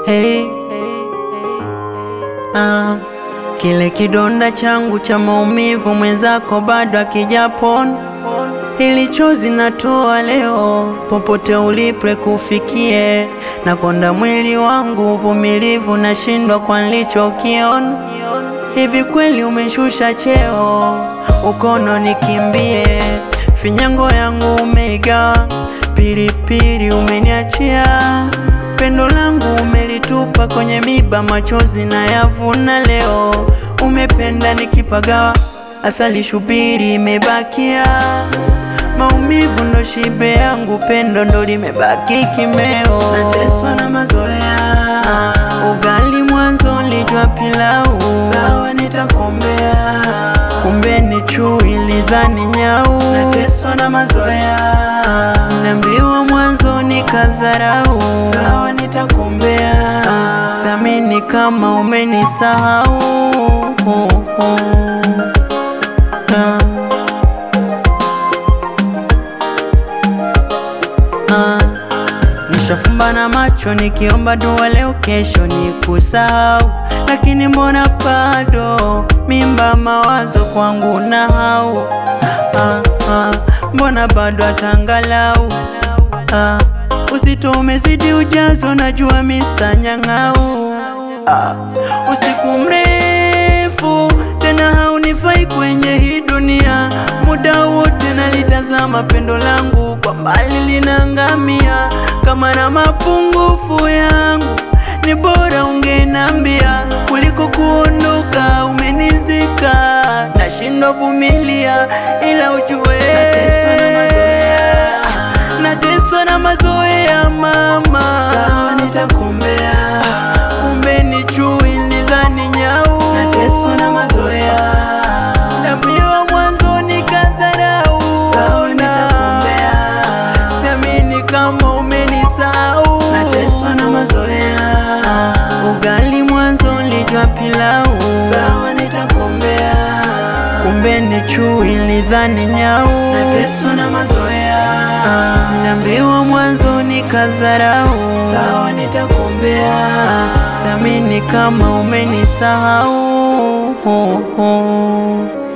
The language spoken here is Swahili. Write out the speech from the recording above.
hey. Ah, kile kidonda changu cha maumivu mwenzako bado akijapona, ili chozi natoa leo, popote ulipe kufikie, na konda mwili wangu uvumilivu, nashindwa kwa nilichokiona. Hivi kweli umeshusha cheo, ukono nikimbie, finyango yangu umeigawa, piripiri umeniachia pendo langu umelitupa kwenye miba, machozi na yavuna leo. Umependa nikipagawa, asali shubiri imebakia, maumivu ndo shibe yangu, pendo ndo limebaki kimeo. Nateswa na mazoea, ugali mwanzo lijwa pilau, sawa nitakombea, kumbe ni chui lidhani nyau. Nateswa na mazoea, naambiwa mwanzo nikadharau, sawa nitakombea, samini kama umenisahau. Ah. Ah. Nishafumba na macho nikiomba dua leo kesho ni kusahau, lakini mbona bado mimba mawazo kwangu na hau ah, ah, mbona bado atangalau ah, uzito umezidi ujazo, najua misanyang'au ah, usiku mrefu tena haunifai kwenye hii dunia, muda wote nalitazama pendo langu kwa mbali linaangamia, kama na mapungufu yangu ni bora ungenambia kuliko kuondoka umenizika, nashindwa vumilia, ila ujue nateswa na mazoea, nateswa na mazoea mama, sawa nitakombea, kumbe ni chui nidhani nyau, nateswa na mazoea, naambiwa mwanzo nikadharau, sawa nitakombea, siamini kama umenisahau, nateswa na mazoea, ugali mwanzo lijwa pilau, sawa nitakombea, kumbe ni chui lidhani nyau, nateswa na mazoea, naambiwa mwanzo nikadharau, sawa nitakombea, siamini kama umenisahau